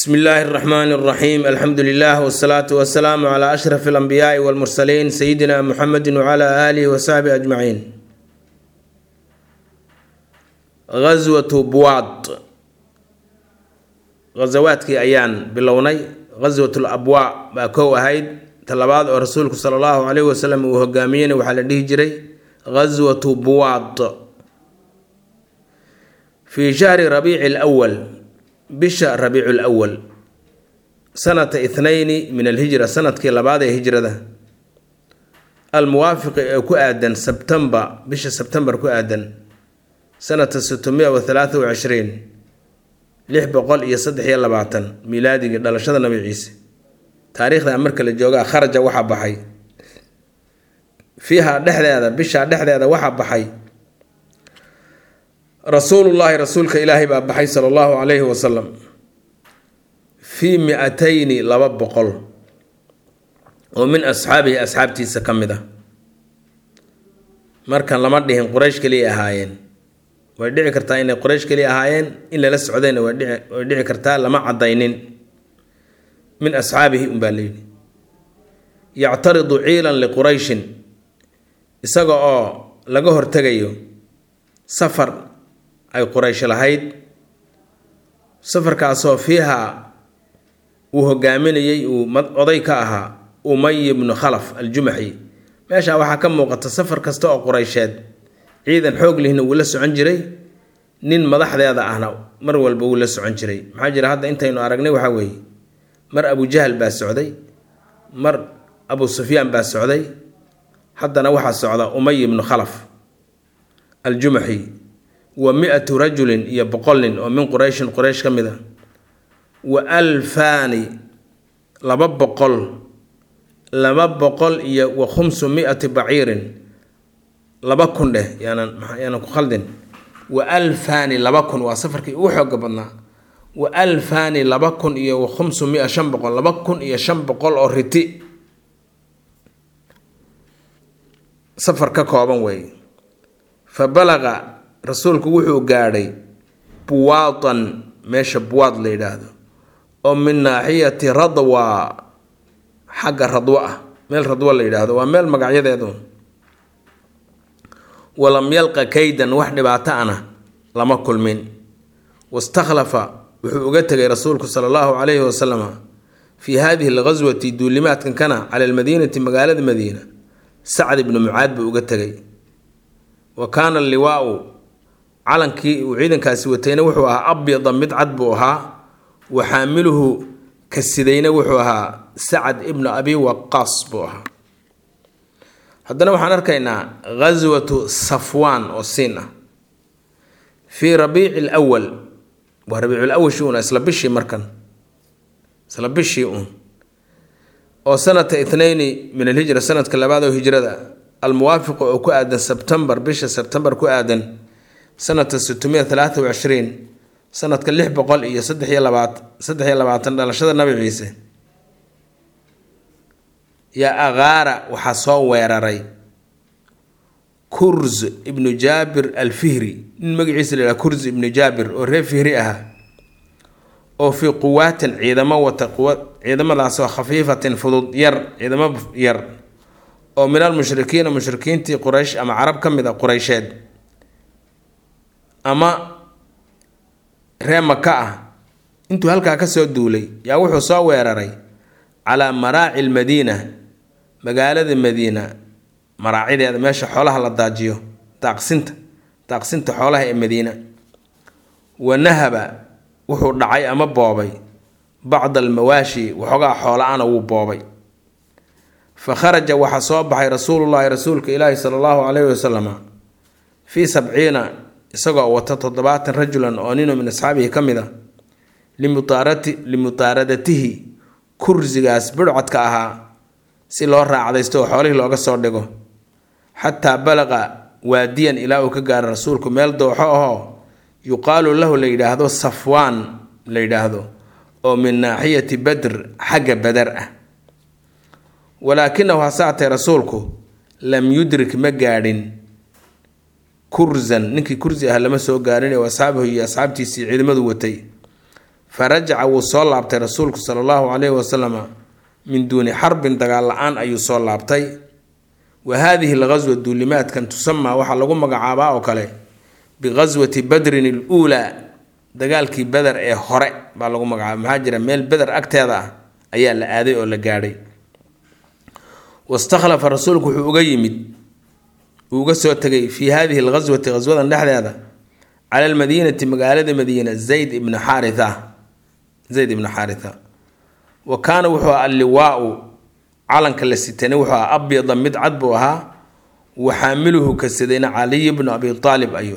bsmi illaahi اraxmaani اraxiim alxamdu lilah wsalaatu wasalaamu cla ashraf اlanbiyaai wاlmursaliin sayidina muxamedi wcla aalihi wasaxbi ajmaciin gaswatu buwaad ghasawaadkii ayaan bilownay gaswat labwaa baa kow ahayd talabaad oo rasuulku sala allahu caleyhi wasalam uu hogaamiyeyna waxaa la dhihi jiray gaswatu buwaad fii shahri rabiici lwal bisha rabiicu lwal sanata ithnayni min alhijra sanadkii labaad ee hijrada almuwaafiqi ee ku aadan sebtembar bisha sebtembar ku aadan sanata sitmiya wa halaata wa cishriin lix boqol iyo saddex iyo labaatan milaadigii dhalashada nabi ciise taariikhda marka la joogaa kharaja waxaa baxay fiiha dhexdeeda bisha dhexdeeda waxaa baxay rasuulullaahi rasuulka ilaahay baa baxay sala allahu calayhi wasalam fii mi-atayni laba boqol oo min asxaabihi asxaabtiisa ka mid ah markan lama dhihin quraysh keliya ahaayeen way dhici kartaa inay quraysh keliya ahaayeen in lala socdayna way dhici kartaa lama cadaynin min asxaabihi unbaa layidhi yactaridu ciilan liqurayshin isaga oo laga hortegayo safar ay quraysh lahayd safarkaasoo fiiha uu hogaaminayay uu oday ka ahaa umay ibnu khalaf aljumaxi meesha waxaa ka muuqata safar kasta oo quraysheed ciidan xoog lihna wuu la socon jiray nin madaxdeeda ahna mar walba wuu la socon jiray maxaa jira hadda intaynu aragnay waxaa weeye mar abujahal baa socday mar abu sufyaan baa socday haddana waxaa socda umay ibnu khalaf aljumaxi wa mi-atu rajulin iyo boqol nin oo min qurayshin quraysh ka mid a wa alfaani laba boqol laba boqol iyo wa khumsu mi-ati baciirin laba kun dheh yaanan yaanan ku khaldin wa alfaani laba kun waa safarkii ugu xooga badnaa wa alfaani laba kun iyo wa khumsu mia shan boqol laba kun iyo shan boqol oo riti safar ka kooban weeye fa balaqa rasuulku wuxuu gaadhay buwaadan meesha buwaad la yidhaahdo oo min naaxiyati radwa xagga radwo ah meel radwo la yidhaahdo waa meel magacyadeedu walam yalqa kaydan wax dhibaato ana lama kulmin wastakhlafa wuxuu uga tegay rasuulku sala allahu calayhi wasalam fii hadihi alghaswati duulimaadkan kana cala almadiinati magaalada madiina sacd ibnu mucaad buu uga tegay wa kaana liwaau calankii uu ciidankaasi watayna wuxuu ahaa abyada mid cad buu ahaa wa xaamiluhu kasidayna wuxuu ahaa sacad ibnu abi waqaas buu ahaa haddana waxaan arkaynaa ghaswatu safwaan oo siin ah fii rabiici lwal waa rabiiculawalshi uun isla bishii markan isla bishii uun oo sanata ithnayni min alhijra sanadka labaad oo hijrada almuwaafiqa oo ku aadan sebtembar bisha sebtembar ku aadan sanata sitmiya halaata wa cishriin sanadka lix boqol iyo saddex iyo labaat saddex iyo labaatan dhalashada nabi ciise yaa aqaara waxaa soo weeraray kurz ibnu jaabir alfihri nin magaciisa la yhaha kurz ibnu jaabir oo reer fihri ahaa oo fii quwaatin ciidamo wata quwa ciidamadaasoo khafiifatin fudud yar ciidamo yar oo min almushrikiina mushrikiintii quraysh ama carab ka mid a quraysheed ama ree maka ah intuu halkaa kasoo duulay yaa wuxuu soo weeraray calaa maraaci lmadiina magaalada madiina maraacideeda meesha xoolaha la daajiyo daaqsinta daaqsinta xoolaha ee madiina wa nahaba wuxuu dhacay ama boobay bacda almawaashi waxoogaa xoola-ana wuu boobay fa kharaja waxaa soo baxay rasuulullaahi rasuulka ilaahi sala allahu caleyhi wasalam fii sabciina isagoo wata toddobaatan rajulan oo ninoo min asxaabihi ka mid a limutaaradatihi kursigaas bidhcodka ahaa si loo raacdaysto oo xoolihii looga soo dhigo xataa balaqa waadiyan ilaa uu ka gaaro rasuulku meel dooxo ahoo yuqaalu lahu la yidhaahdo safwaan la yidhaahdo oo min naaxiyati badr xagga badar ah walaakinahu hasaatee rasuulku lam yudrik ma gaadhin kurzan ninkii kursi ah lama soo gaarin oo asxaabahu iyo asxaabtiisii ciidamadu watay fa rajaca wuu soo laabtay rasuulku sala allahu calayhi wasalama min duuni xarbin dagaal la-aan ayuu soo laabtay wa haadihi alghaswa duulimaadkan tusamaa waxaa lagu magacaabaa oo kale bighaswati badrin aluulaa dagaalkii beder ee hore baa lagu magacaaba maxaa jira meel beder agteeda ah ayaa la aaday oo la gaadhay wastakhlafa rasuulku wuxuu uga yimid uu uga soo tegay fii hadihi alghaswati ghaswadan dhexdeeda cala almadiinati magaalada madiina zayd ibnu xaaritha zayd ibnu xaaritha wa kaana wuxuu aha alliwaau calanka la sitani wuxuu aha abyada mid cad buu ahaa wa xaamiluhu kasadayna caliy bnu abi aalib ayuu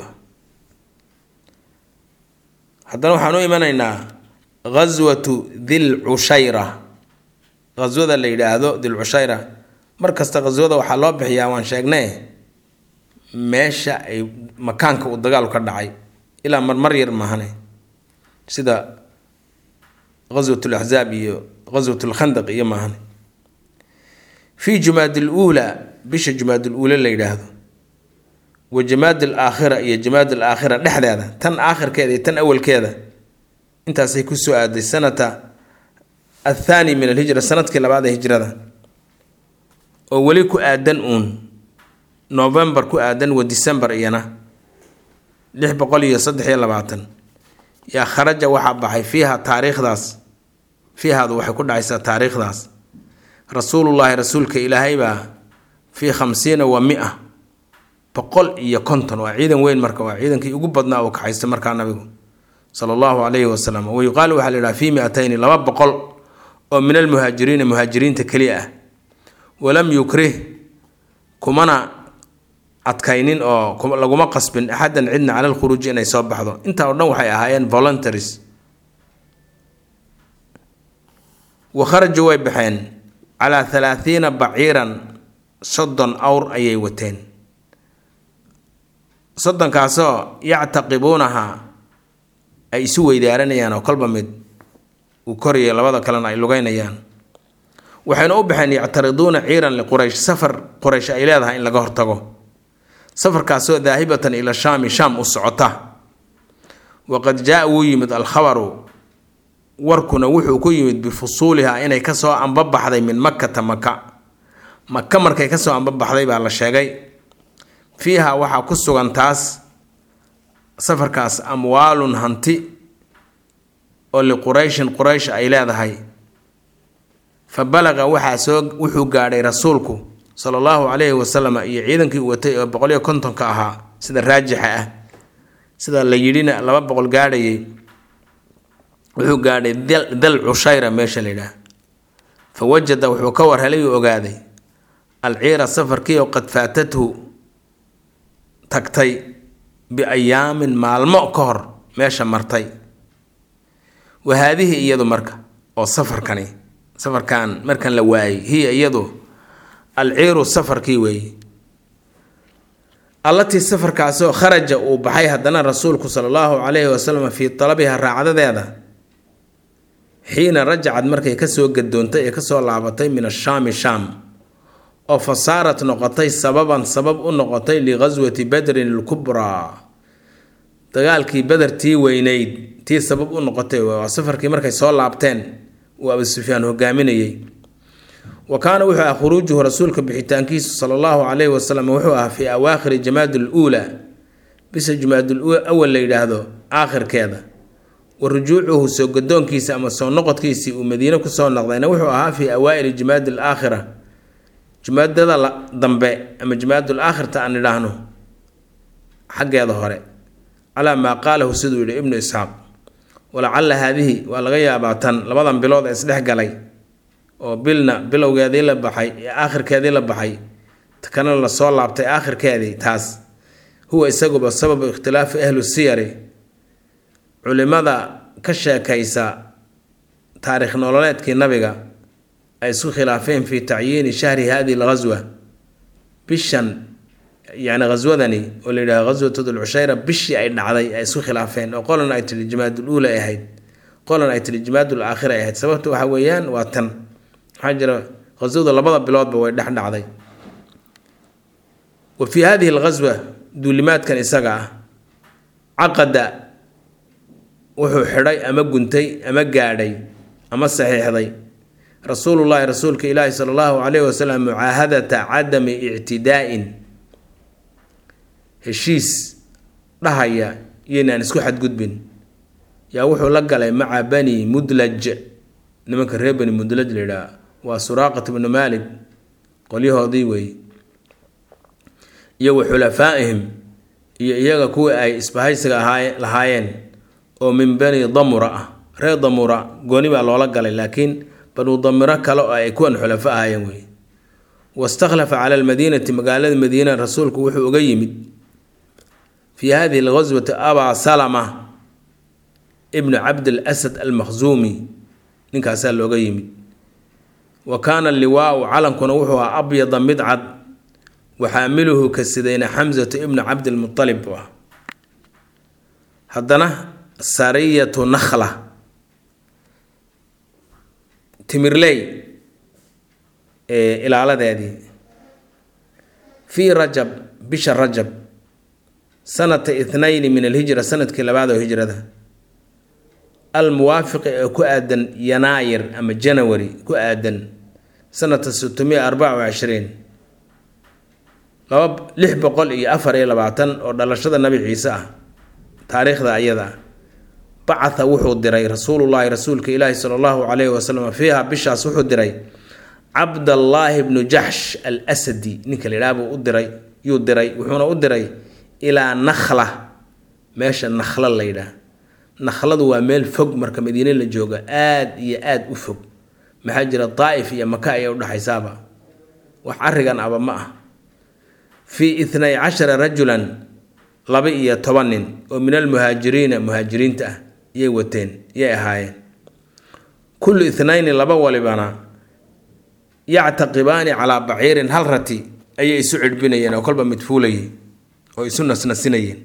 haddana waxaan u imanaynaa ghaswatu dil cushayra ghaswada la yidhaahdo dil cushayra mar kasta ghaswada waxaa loo bixiyaa waan sheegnay meesha ay makaanka uu dagaalu ka dhacay ilaa marmar yar mahane sida ghaswat laxzaab iyo ghaswat lkhandaq iyo mahane fii jumaad luulaa bisha jumaad luula la yidhaahdo wa jamaad alaakhira iyo jamaad alaakhira dhexdeeda tan aakhirkeeda iyo tan awalkeeda intaasay kusoo aaday sanata athaani min alhijra sanadkii labaad ee hijrada oo weli ku aadan uun novembar ku aadan wa december iyana lix boqol iyo saddex iyo labaatan yaa kharaja waxaa baxay fiiha taariikhdaas fiihaadu waxay ku dhacaysaa taariikhdaas rasuulullaahi rasuulka ilaahay baa fii khamsiina wa mia boqol iyo konton waa ciidan weyn marka waa ciidankii ugu badnaa uu kaxaystay markaa nabigu sala allahu calayhi wasalam wa yuqaalu waxaa la yidhaha fii miatayni laba boqol oo min almuhaajiriina muhaajiriinta keliya ah walam yukrih kumana adkaynin oo laguma qasbin axadan cidna cala lkhuruuji inay soo baxdo intaa oo dhan waxay ahaayeen voluntaries wa kharajuu way baxeen calaa thalaathiina baciiran soddon awr ayay wateen soddonkaasoo yactaqibuunaha ay isu weydaaranayaan oo kolba mid uu koraya labada kalena ay lugeynayaan waxayna u baxeen yactariduuna ciiran liquraysh safar quraysh ay leedahay in laga hortago safarkaasoo daahibatan ila shaami shaam u socota waqad jaa wuu yimid alkhabaru warkuna wuxuu ku yimid bifusuuliha inay kasoo ambabaxday min makkata maka maka markay kasoo ambabaxday baa la sheegay fiiha waxaa ku sugan taas safarkaas amwaalun hanti oo liqurayshin quraysh ay leedahay fa balaqa waxaa soo wuxuu gaadhay rasuulku sala allahu calayhi wasalam iyo ciidankii uu watay oo boqol iyo kontonka ahaa sida raajixa ah sida la yidhina laba boqol gaadhayay wuxuu gaadhay dal cushayra meesha la yidhaah fa wajada wuxuu ka warhelay uu ogaaday alciira safarkii oo qad faatathu tagtay biayaamin maalmo ka hor meesha martay wa haadihi iyadu marka oo safarkani safarkan markan la waayay hiya iyadu alciiru safarkii weeye allatii safarkaasoo kharaja uu baxay haddana rasuulku sala allahu calayhi wasalam fii talabiha raacdadeeda xiina rajacad markay kasoo gadoontay ee kasoo laabatay min ashaami shaam oo fa saarat noqotay sababan sabab u noqotay lighaswati badrin alkubraa dagaalkii beder tii weyneyd tii sabab u noqotay waa safarkii markay soo laabteen uu abu sufyaan hogaaminayay wa kaana wuxuu ah khuruujuhu rasuulka bixitaankiisu sala allahu calayhi wasalam wuxuu ah fii awaakhiri jamaad luulaa bisha jamaadul awal la yidhaahdo aakhirkeeda wa rujuucuhu soo gadoonkiisa ama soo noqodkiisii uu madiine kusoo noqdayna wuxuu ahaa fii awaa'ili jamaadi alaakhira jumaadada dambe ama jamaadul aakhirta aan idhaahno xaggeeda hore calaa maa qaalahu siduu yidhi ibnu isxaaq walacalla haadihi waa laga yaabaa tan labadan bilood ee isdhex galay oo bilna bilowgeedii la baxay aakhirkeedii la baxay kana lasoo laabtay aakhirkeedii taas huwa isaguba sababu ikhtilaafi ahlu siyari culimada ka sheekaysa taariikh nololeedkii nabiga ay isku khilaafeen fii tacyiini shahri hadihi alghaswa bishan yani ghaswadani oo la yidhahdo ghaswatu dulcushayra bishii ay dhacday ay isku khilaafeen oo qolan ay tiri jamaadul uula ay ahayd qolan ay tiri jamaadul aakhira ay ahayd sababta waxa weeyaan waa tan maxaa jira ghaswadu labada biloodba way dhex dhacday wa fii hadihi alghaswa duulimaadkan isaga ah caqada wuxuu xidhay ama guntay ama gaadhay ama saxiixday rasuulullaahi rasuulka ilaahi sala allahu calayhi wasalam mucaahadata cadami ictidaa'in heshiis dhahaya iyoynaan isku xadgudbin yaa wuxuu la galay maca bani mudlaj nimanka reer bani mudlaj la yidhaha waa suraaqat bnu maalik qolyahoodii weeye iyo wa xulafaa'ihim iyo iyaga kuwii ay isbahaysiga ahaay lahaayeen oo min bani damura ah reer damura gooni baa loola galay laakiin banu damiro kale oo ay kuwan xulafo ahaayeen wey wastakhlafa cala almadiinati magaalada madiina rasuulku wuxuu uga yimid fii hadihi alghaswati abaa salama ibnu cabdil asad almakhzuumi ninkaasaa looga yimid wa kaana liwaau calankuna wuxuu ahaa abyada mid cad waxaamiluhu ka sidayna xamsatu ibnu cabdilmutalib bu ah haddana sariyatu nakhla timirley ee ilaaladeedii fii rajab bisha rajab sanata ithnayni min alhijra sanadkii labaad oo hijrada almuwaafiqi ee ku aadan yanaayir ama janawari ku aadan sanata sitmiya arbaca wa cishriin laba lix boqol iyo afar iyo labaatan oo dhalashada nabi ciise ah taariikhda ayada ah bacatha wuxuu diray rasuulullaahi rasuulka ilaahi sala allahu calayhi wasalam fiiha bishaas wuxuu diray cabdallaahi bnu jaxsh al asadi ninka la yidhaha buu u diray yuu diray wuxuuna u diray ilaa nakhla meesha nakhla la yidhaah nakhladu waa meel fog marka madiine la jooga aada iyo aada u fog maxaa jira daa'if iyo maka ayay udhexaysaaba wax arrigan aba ma ah fii ithnay cashara rajulan laba iyo toban nin oo min almuhaajiriina muhaajiriinta ah yay wateen yay ahaayeen kullu ithnayni laba walibana yactaqibaani calaa baciirin hal rati ayay isu cidhbinayeen oo kolba midfuulayay oo isu nasnasinayeen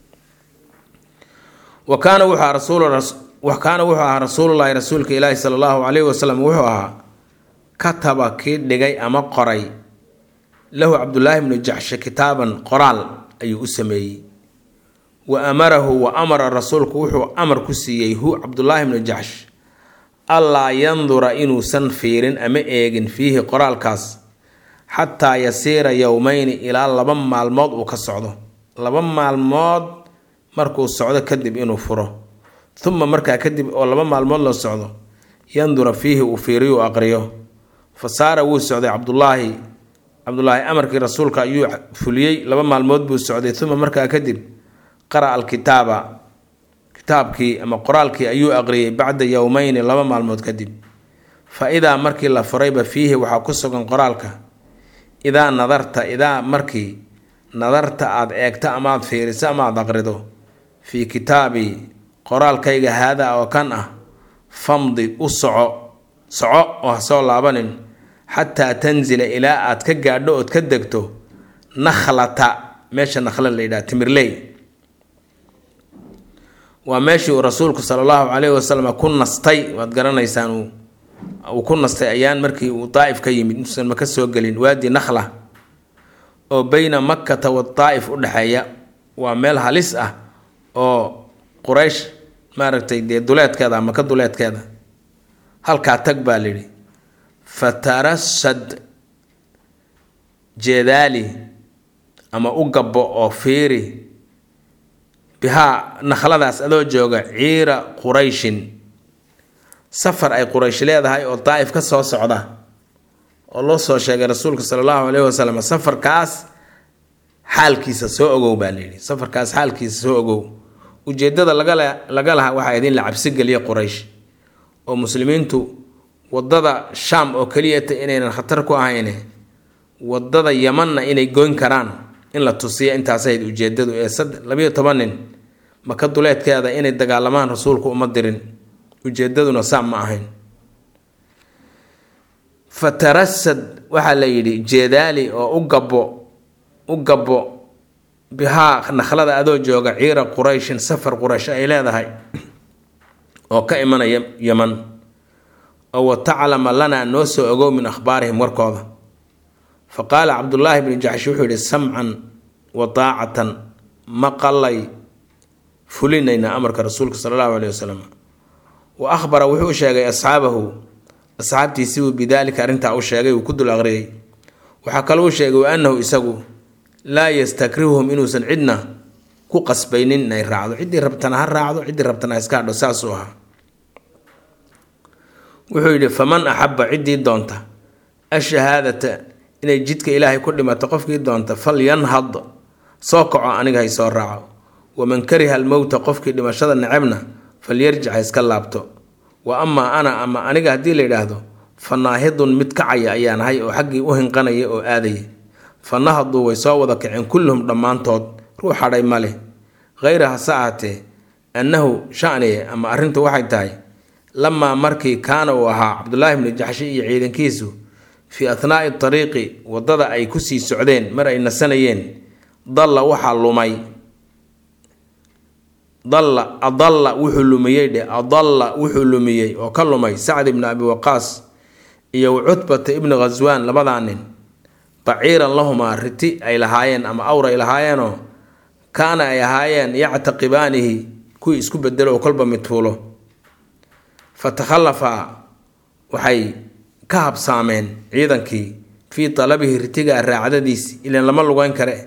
wa kaana wuxuu ahaa rasuul wa kaana wuxuu ahaa rasuulullaahi rasuulka ilaahi sala allahu calayhi wasalam wuxuu ahaa kataba kii dhigay ama qoray lahu cabdullaahi bnu jaxshe kitaaban qoraal ayuu u sameeyey wa amarahu wa amara rasuulku wuxuu amar ku siiyey hu cabdullaahi bnu jaxsh allaa yandura inuusan fiirin ama eegin fiihi qoraalkaas xataa yasiira yowmeyni ilaa laba maalmood uu ka socdo laba maalmood markuu socdo kadib inuu furo uma markaa kadib oo laba maalmood la socdo yandura fiihi uu fiiriyo u aqriyo fa saara wuu socday cabdullaahi cabdulaahi amarkii rasuulka ayuu fuliyey laba maalmood buu socday uma markaa kadib qara'a alkitaaba kitaabkii ama qoraalkii ayuu aqriyey bacda yowmeyni laba maalmood kadib fa idaa markii la furayba fiihi waxaa ku sugan qoraalka idaa nadarta idaa markii nadarta aada eegto amaad fiiriso amaad aqrido fii kitaabii qoraalkayga haadaa oo kan ah famdi u soco soco oo ha soo laabanin xataa tanzila ilaa aad ka gaadho ood ka degto nakhlata meesha nakhla la yidhaha timirley waa meeshii uu rasuulku sala allahu calayhi wasalam ku nastay waad garanaysaan uu ku nastay ayaan markii uu daa'if ka yimid intuusan maka soo gelin waadi nakhla oo beyna makkata wa daa'if u dhexeeya waa meel halis ah oo quraysh maaragtay dee duleedkeeda maka duleedkeeda halkaa tag baa layidhi fatarasad jeedaali ama u gabbo oo fiiri bihaa nakhladaas adoo jooga ciira qurayshin safar ay quraysh leedahay oo daa'if ka soo socda oo loo soo sheegay rasuulka sala allahu caleyhi wasalam safarkaas xaalkiisa soo ogow baa layidhi safarkaas xaalkiisa soo ogow ujeeddada lagala laga lahaa waxaa idin la cabsi geliya quraysh oo muslimiintu waddada shaam oo keliyata inaynan khatar ku ahayne waddada yamanna inay goyn karaan in la tusiya intaas ahayd ujeedadu ee sad labayo toban nin maka duleedkeeda inay dagaalamaan rasuulku uma dirin ujeedaduna saam ma ahayn fatarasad waxaa la yidhi jeedaali oo u gabbo u gabbo bihaa nakhlada adoo jooga ciira qurayshin safar quraysh ay leedahay oo ka imanaya yaman oo wataclama lanaa noo soo ogow min akhbaarihim warkooda fa qaala cabdullaahi bnu jaxsh wuxuu yihi samcan wa daacatan maqalay fulinaynaa amarka rasuulka sala allahu aleyhi wasalam wa akhbara wuxuu u sheegay asxaabahu asxaabtiisibuu bidaalika arrintaa u sheegay uu ku dul aqriyay waxaa kaloo u sheegay wa annahu isagu laa yastakrihuhum inuusan cidna ku qasbaynin inay raacdo ciddii rabtana ha raacdo ciddii rabtana ha iska hadho saasuu ahaa wuxuu yidhi faman axabba ciddii doonta ashahaadata inay jidka ilaahay ku dhimato qofkii doonta fal yanhad soo kaco aniga hay soo raaco waman kariha almowta qofkii dhimashada necebna falyarjic ha iska laabto wa amaa ana ama aniga haddii la yidhaahdo fa naahidun mid kacaya ayaan ahay oo xaggii u hinqanaya oo aadaya fa nahaduu way soo wada kaceen kulluhum dhammaantood ruux hadhay ma leh hayra hase ahatee annahu shaniye ama arrintu waxay tahay lamaa markii kaana uu ahaa cabdulaahi bni jaxshi iyo ciidankiisu fii athnaa'i tariiqi waddada ay kusii socdeen mar ay nasanayeen dalla waxaa lumay dalla adalla wuxuu lumiyey dhe adalla wuxuu lumiyey oo ka lumay sacd ibni abi waqaas iyo cutbata ibni khaswaan labadaa nin baciiran lahumaa riti ay lahaayeen ama awr ay lahaayeenoo kaana ay ahaayeen yactaqibaanihi kuwii isku bedelo oo kolba midfuulo fa takhallafa waxay ka habsaameen ciidankii fii talabihi ritiga raacdadiisi ilan lama lugeyn kare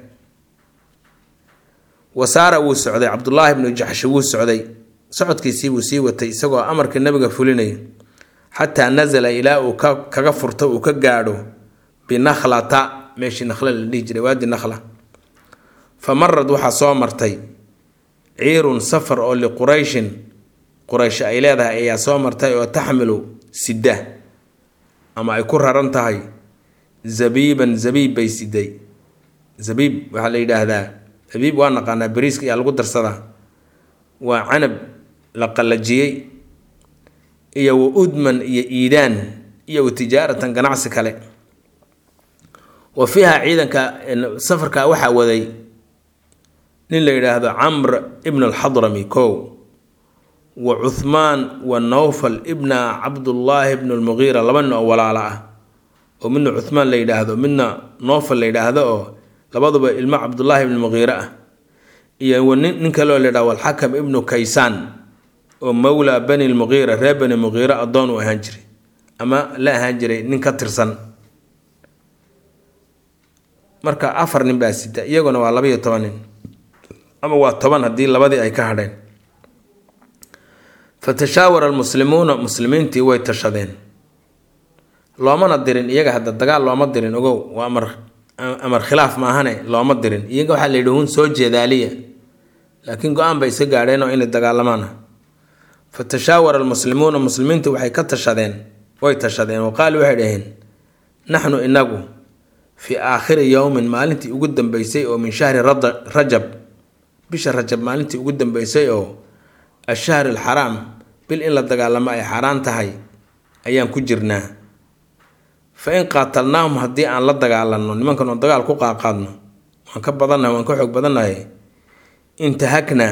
wasaara wuu socday cabdulaahi bnu jaxshi wuu socday socodkiisii buu sii watay isagoo amarka nabiga fulinayo xataa nasala ilaa uu kaga furto uu ka gaadho binakhlata meeshii nakhla la dhihi jiray waadi nakhla fa marad waxaa soo martay ciirun safar oo liqurayshin quraysh ay leedahay ayaa soo martay oo taxmilu sida ama ay ku raran tahay zabiiban zabiib bay siday zabiib waxaa la yidhaahdaa zabiib waa naqaanaa bariiska ayaa lagu darsadaa waa canab la qallajiyey iyo wa udman iyo iidaan iyo wa tijaaratan ganacsi kale wa fiiha ciidanka safarka waxaa waday nin la yidhaahdo camr ibn alxadrami kow wa cuthmaan wa nawfal ibna cabdullaahi ibn lmugiira laba nin oo walaalo ah oo midna cuthmaan la yidhaahdo midna noofal la yidhaahdo oo labaduba ilmo cabdullaahi ibn mugiire ah iyo nin nin kaleo la yidhahdo alxakam ibnu kaysaan oo mawlaa bani lmugiira reer bani mugiire addoon u ahaan jiray ama la ahaan jiray nin ka tirsan marka afar nin baa sita iyaguna waa labaiyo toban nin ama waa toban haddii labadii ay ka hadheen fa tashaawara almuslimuuna muslimiintii way tashadeen loomana dirin iyaga hadda dagaal looma dirin ogow waa amar amar khilaaf maahane looma dirin iyaga waxaa la yidhi hun soo jeedaaliya laakiin go-aan bay iska gaadheen oo inay dagaalamaana fa tashaawara almuslimuuna muslimiintu waxay ka tashadeen way tashadeen wa qaalu waxay dhaheen naxnu inagu fii aakhiri yowmin maalintii ugu dambeysay oo min shahri rajab bisha rajab maalintii ugu dambeysay oo ashahri alxaraam bil in la dagaalamo ay xaaraan tahay ayaan ku jirnaa fa in qaatalnaahum haddii aan la dagaalanno nimankan oo dagaal ku qaaqaadno waan ka badannahay waan ka xoog badannahay intahaknaa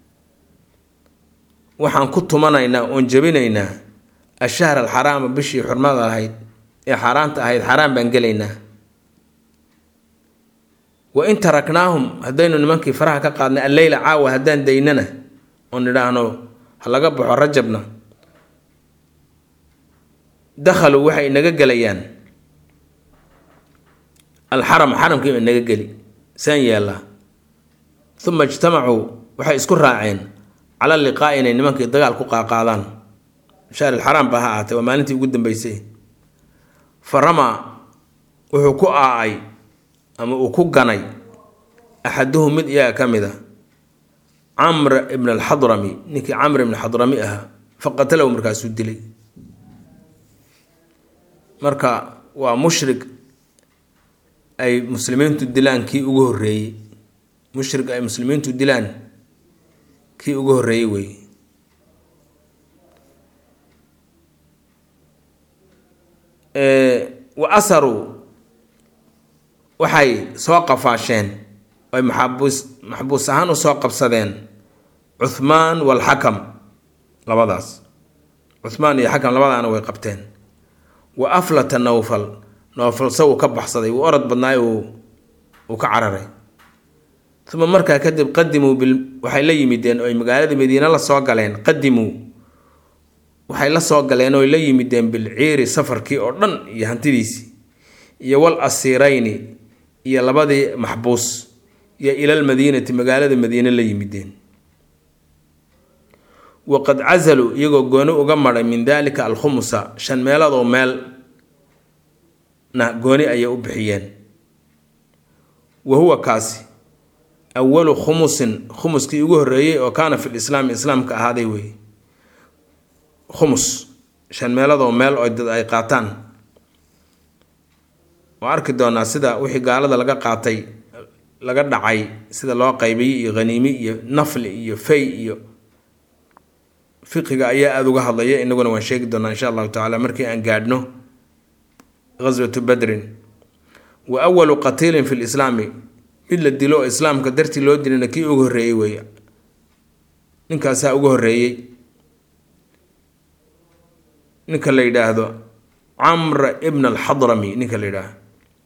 waxaan ku tumanaynaa oon jebinaynaa ashahr alxaraama bishii xurmada ahayd ee xaaraanta ahayd xaaraan baan gelaynaa wa in taraknaahum haddaynu nimankii faraha ka qaadnay alleyla caawa haddaan daynana oon nidhaahno ha laga baxo rajabna dakhaluu waxay naga gelayaan alxaram xaramkii ba naga geli saan yeellaa uma ijtamacuu waxay isku raaceen cala liqaa'i inay nimankii dagaal ku qaaqaadaan shahr alxaraam ba ha ahaatee waa maalintii ugu dambeysay fa ramaa wuxuu ku aa-ay ama uu ku ganay axaduhu mid iyaga ka mid a camr ibn alxadrami ninkii camr ibn xadrami ahaa fa qatalahu markaasuu dilay marka waa mushrik ay muslimiintu dilaan kii ugu horreeyey mushrik ay muslimiintu dilaan kii ugu horreeyey wey wa asaruu waxay soo qafaasheen ay maxabuus maxbuus ahaan usoo qabsadeen cuthmaan walxakam labadaas cuthmaan iyo xakam labadaana way qabteen wa aflata nowfal nowfal se uu ka baxsaday wuu orod badnaay uu uu ka cararay uma markaa kadib qadimuu bil waxay la yimideen oo ay magaalada madiine la soo galeen qadimuu waxay la soo galeen oo la yimideen bilciiri safarkii oo dhan iyo hantidiisii iyo wal asiirayni iyo labadii maxbuus iyo ilal madiinati magaalada madiine la yimideen waqad casaluu iyagoo gooni uga maray min daalika alkhumusa shan meeloodoo meel na gooni ayay u bixiyeen wa huwa kaasi awalu khumusin khumuskii ugu horreeyey oo kaana fi lislaami islaamka ahaaday wey khumus shan meeloodoo meel oo dad ay qaataan oo arki doonaa sida wixii gaalada laga qaatay laga dhacay sida loo qaybiyey iyo haniimi iyo nafli iyo fay iyo fiqiga ayaa aada uga hadlaya inaguna waan sheegi doonaa insha allahu tacaala markii aan gaadhno ghaswatu badrin wa awalu qatiilin fi lislaami mid la dilo oo islaamka dartii loo dilina kii ugu horreeyey wey ninkaasaa ugu horreeyey ninka la yidhaahdo camr ibn alxadrami ninka la yidhaahdo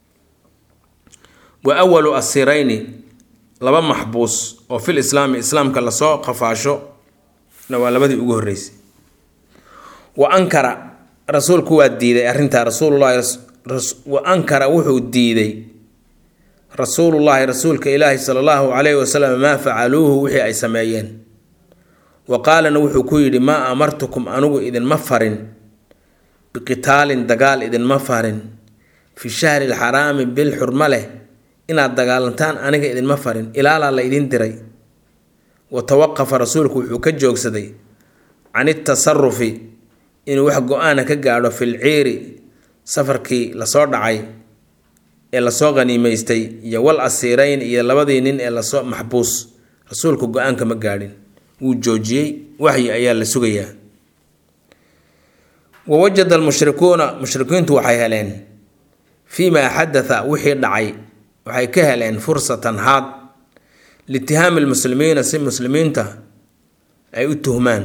wa awalu asirayni laba maxbuus oo fil islaami islaamka lasoo qafaasho na waa labadii ugu horreysay wa ankara rasuulku waa diiday arrintaa rasuulullahi wa ankara wuxuu diiday rasuulullaahi rasuulka ilaahi sala allahu calayhi wasalam maa facaluuhu wixii ay sameeyeen wa qaalana wuxuu ku yidhi maa amartukum anigu idinma farin biqitaalin dagaal idinma farin fi shahri lxaraami bil xurma leh inaad dagaalantaan aniga idinma farin ilaalaa la idin diray wa tawaqafa rasuulku wuxuu ka joogsaday can itasarufi inuu wax go-aana ka gaadho fil ciiri safarkii lasoo dhacay ee lasoo qhaniimaystay iyo wal asiirayn iyo labadii nin ee lasoo maxbuus rasuulku go-aanka ma gaadhin wuu joojiyey waxyi ayaa la sugayaa wa wajada almushrikuuna mushrikiintu waxay heleen fii maa xadatha wixii dhacay waxay ka heleen fursatan haad liitihaami lmuslimiina si muslimiinta ay u tuhmaan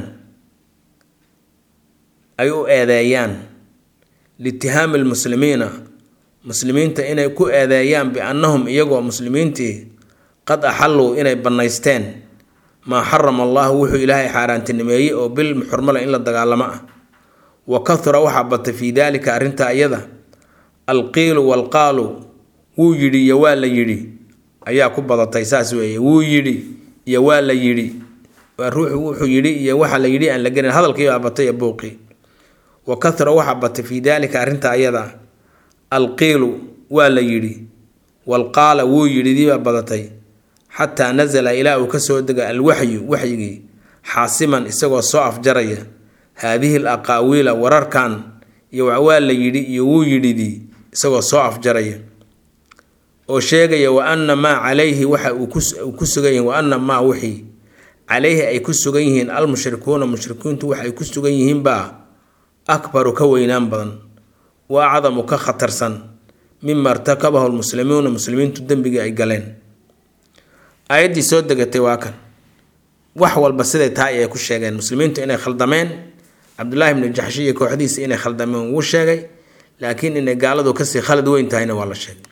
ay u eedeeyaan liitihaami lmuslimiina muslimiinta inay ku eedeeyaan biannahum iyagoo muslimiintii qad axalluu inay bannaysteen maa xarama allahu wuxuu ilaahay xaaraantinimeeyey oo bil xurmale in la dagaalamo ah wa kahura waxaa batay fii daalika arrintaa iyada alqiilu walqaalu wuu yidhi iyo waa la yidhi ayaa ku badatay saas weeye wuu yidhi iyo waa la yidhi waa ruuxu wuxuu yidhi iyo waxa la yidhi aan la gelin hadalkii baa batay ee buuqii wa kahura waxaa batay fii daalika arrintaa ayada alqiilu waa la yidhi walqaala wuu yidhi diibaa badatay xataa nasala ilaa uu kasoo dega alwaxyu waxyigii xaasiman isagoo soo afjaraya haadihi l aqaawiila wararkan iyo waa la yidhi iyo wuu yidhidii isagoo soo afjaraya oo sheegaya wa anna maa calayhi waxa uu ku sugan yihiin wa anna maa wixii calayhi ay ku sugan yihiin almushrikuuna mushrikiintu waxay ku sugan yihiinbaa akbaru ka weynaan badan wa acdamu ka khatarsan mima irtakabahu lmuslimuuna muslimiintu dembigii ay galeen aayaddii soo degatay waa kan wax walba siday tahay ay ku sheegeen muslimiintu inay khaldameen cabdullaahi bnu jaxshi iyo kooxdiisa inay khaldameen wuu sheegay laakiin inay gaaladu kasii khalad weyn tahayna waa la sheegay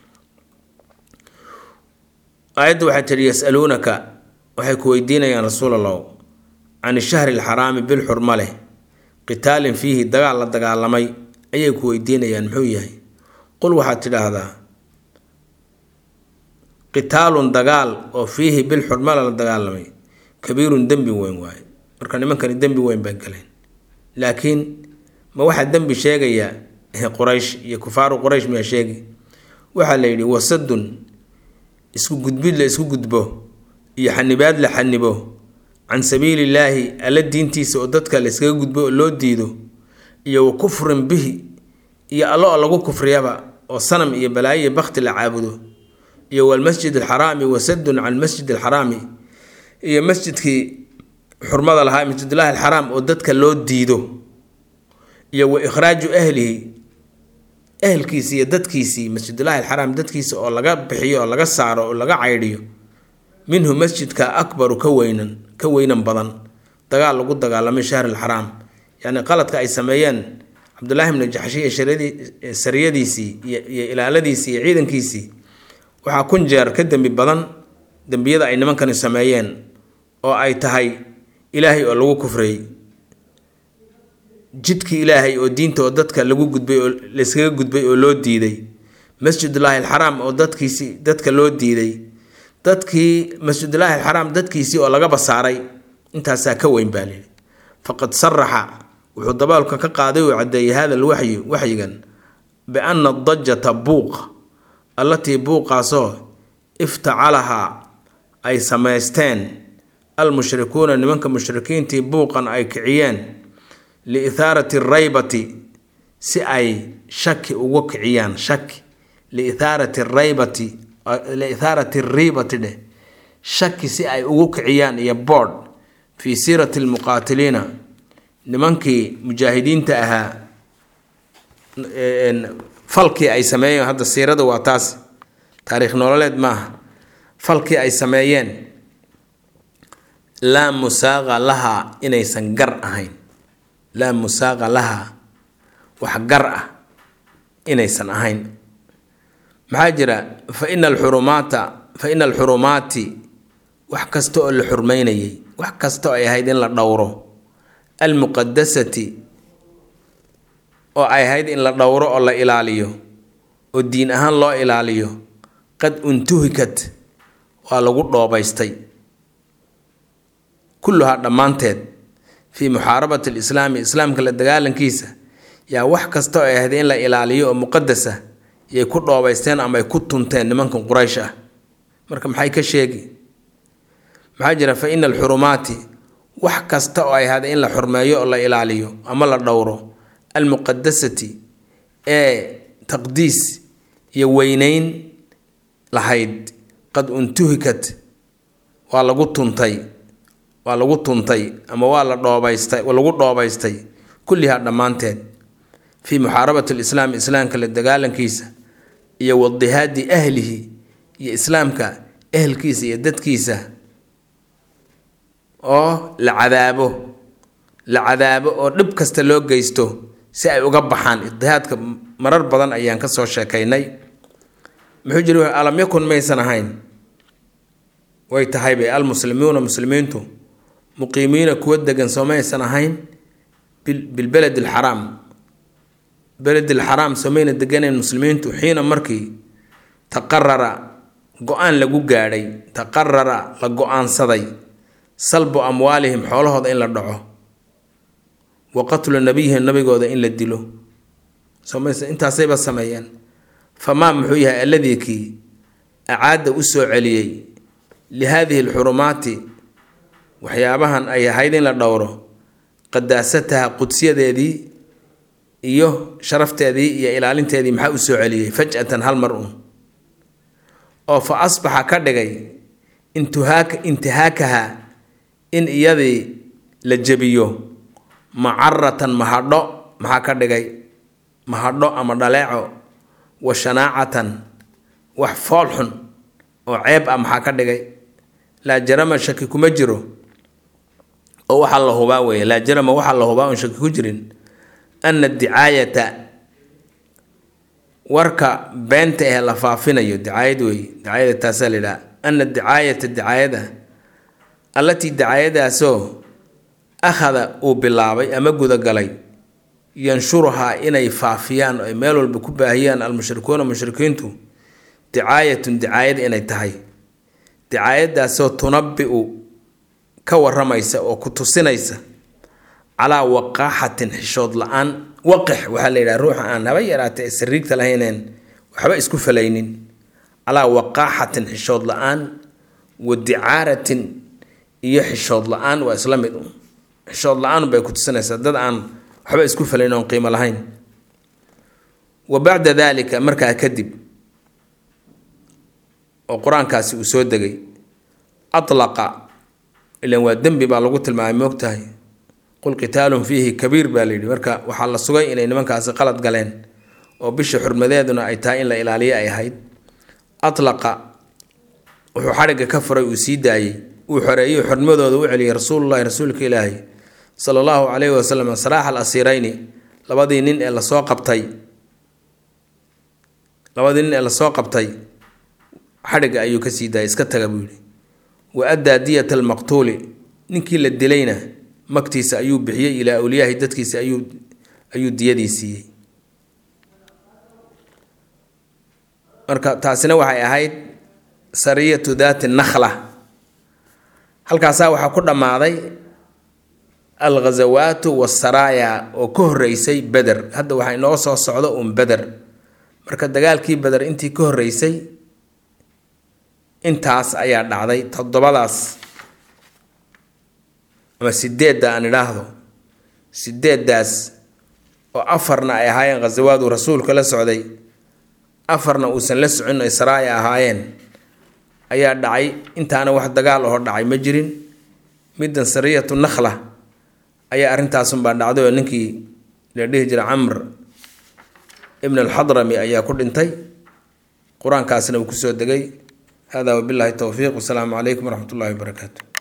aayadda waxay tihi yasaluunaka waxay ku weydiinayaan rasuul allah can shahri alxaraami bil xurma leh qitaalin fiihi dagaal la dagaalamay ayay ku weydiinayaan muxuu yahay qul waxaad tidhaahdaa qitaalun dagaal oo fiihi bil xurmale la dagaalamay kabiirun dembi weyn waaye marka nimankani dembi weyn bay galeen laakiin ma waxaa dembi sheegaya quraysh iyo kufaaru quraysh miyaa sheegi waxaa la yidhi wasadun isku gudbid la isku gudbo iyo xanibaad la xanibo can sabiilillaahi alla diintiisa oo dadka la iskaga gudbo oo loo diido iyo wa kufrin bihi iyo allo oo lagu kufriyaba oo sanam iyo balaayo iyo bakti la caabudo iyo walmasjid alxaraami wasadun can masjid alxaraami iyo masjidkii xurmada lahaa masjidullaahi alxaraam oo dadka loo diido iyo wa ikhraaju ahlihi ehelkiisii iyo dadkiisii masjidullaahi alxaraam dadkiisa oo laga bixiyo oo laga saaro oo laga caydhiyo minhu masjidka akbaru ka weynan ka weynan badan dagaal lagu dagaalamay shahr alxaraam yacni qaladka ay sameeyeen cabdullaahi bnu jaxshi iyo sariyadiisii iyo ilaaladiisii iyo ciidankiisii waxaa kun jeer ka dembi badan dembiyada ay nimankani sameeyeen oo ay tahay ilaahay oo lagu kufriyey jidkii ilaahay oo diinta oo dadka lagu gudbay oo layskaga gudbay oo loo diiday masjidullaahi alxaraam oo dadkiisii dadka loo diiday dadkii masjidullaahi alxaraam dadkiisii oo laga basaaray intaasaa ka weyn baa lihi faqad saraxa wuxuu daboolka ka qaaday uu caddeeyey hada alwaxyi waxyigan biana dajata buuq allatii buuqaasoo iftacalahaa ay samaysteen almushrikuuna nimanka mushrikiintii buuqan ay kiciyeen liithaarati raybati si ay shaki ugu kiciyaan shaki liithaarati raybati liithaarati riibati dheh shaki si ay ugu kiciyaan iyo boodh fii siirati lmuqaatiliina nimankii mujaahidiinta ahaa falkii ay sameeyeen hadda siirada waa taas taariikh nololeed maaha falkii ay sameeyeen laa musaaqa lahaa inaysan gar ahayn laa musaaqa lahaa wax gar ah inaysan ahayn maxaa jira fa ina alxurumaata fa ina alxurumaati wax kasta oo la xurmeynayay wax kasta oo ay ahayd in la dhowro almuqadasati oo ay ahayd in la dhowro oo la ilaaliyo oo diin ahaan loo ilaaliyo qad untuhikat waa lagu dhoobaystay kulluhaa dhammaanteed fii muxaarabati alislaami islaamka la dagaalankiisa yaa wax kasta oo ay ahayd in la ilaaliyo oo muqadasa yay ku dhoobaysteen ama ay ku tunteen nimankan quraysh ah marka maxay ka sheegi maxaa jira fa ina alxurumaati wax kasta oo ay ahaaday in la xurmeeyo oo la ilaaliyo ama la dhowro almuqadasati ee taqdiis iyo weyneyn lahayd qad untuhikat waa lagu tuntay waa lagu tuntay ama waa la dhoobaystay lagu dhoobaystay kullihaa dhammaanteed fii muxaarabati alislaam islaamka la dagaalankiisa iyo wadihaadi ahlihi iyo islaamka ehelkiisa iyo dadkiisa oo la cadaabo la cadaabo oo dhib kasta loo geysto si ay uga baxaan idihaadka marar badan ayaan ka soo sheekaynay muxuu jiri alam yakun maysan ahayn way tahay bay almuslimuuna muslimiintu muqiimiina kuwa degan soo maysan ahayn bilbeled alxaraam beled alxaraam soo mayna deganayn muslimiintu xiina markii taqarara go-aan lagu gaadhay taqarara la go-aansaday salbu amwaalihim xoolahooda in la dhaco wa qatlu nabiyihim nabigooda in la dilo intaasayba sameeyeen famaa muxuu yahay alladii kii acaada u soo celiyey li haadihi alxurumaati waxyaabahan ay ahayd in la dhowro qadaasataha qudsiyadeedii iyo sharafteedii iyo ilaalinteedii maxaa u soo celiyey faj'atan hal mar uun oo fa asbaxa ka dhigay intuhaaka intihaakaha in iyadii la jebiyo macaratan mahadho maxaa ka dhigay mahadho ama dhaleeco wa shanaacatan wax fool xun oo ceeb ah maxaa ka dhigay laa jarama shaki kuma jiro oo waxaa la hubaa weeye laa jarama waxaa la hubaa oon shaki ku jirin ana dicaayata warka beenta ee la faafinayo dicaayad weeye dicaayada taasaa la yidhaha ana dicaayata dicaayada allatii dicaayadaasoo akhada uu bilaabay ama gudagalay yanshuruhaa inay faafiyaan oo ay meel walba ku baahiyaan almushrikuuna mushrikiintu dicaayatun dicaayad inay tahay dicaayadaasoo tunabi-u ka waramaysa oo ku tusinaysa calaa waqaaxatin xishood la-aan waqix waxaa la yidhaha ruuxa aan haba yaraatee sariigta lahayneen waxba isku falaynin calaa waqaaxatin xishood la-aan wa dicaaratin iyo xishood la-aan waa isla mid un xishood la-aan bay ku tusinaysaa dad aan waxba isku falayn oon qiimo lahayn wa bacda daalika markaa kadib oo qur-aankaasi uu soo degay atlaqa ilan waa dembi baa lagu tilmaamay moogtahay qul qitaalun fiihi kabiir baa layidhi marka waxaa la sugay inay nimankaasi qalad galeen oo bisha xurmadeeduna ay tahay in la ilaaliyo ay ahayd atlaqa wuxuu xadhigga ka furay uu sii daayey uu xoreeyey xurmadooda u celiyay rasuulullahi rasuulka ilaahi sala allahu calayhi wasalam saraax al asiirayni labadii nin ee lasoo qabtay labadii nin ee lasoo qabtay xadhigga ayuu ka sii daayay iska taga buu yidhi wa addaa diyata almaqtuuli ninkii la dilayna magtiisa ayuu bixiyey ilaa awliyaahi dadkiisa ayuu ayuu diyadii siiyey marka taasina waxay ahayd sariyatu daati nakhla halkaasaa waxaa ku dhammaaday alghazawaatu wasaraaya oo ka horreysay beder hadda waxaa inoo soo socdo uun beder marka dagaalkii beder intii ka horreysay intaas ayaa dhacday toddobadaas ama sideedda aan idhaahdo sideeddaas oo afarna ay ahaayeen khasawaadu rasuulka la socday afarna uusan la socon ay saraaya ahaayeen ayaa dhacay intaana wax dagaal oo dhacay ma jirin middan sariyatu nakhla ayaa arrintaasunbaa dhacday oo ninkii la dhihi jira camr ibn alxadrami ayaa ku dhintay qur-aankaasna uu kusoo degay hada wabillahi towfiiq wasalaamu calaykum waraxmat ullahi wabarakaatu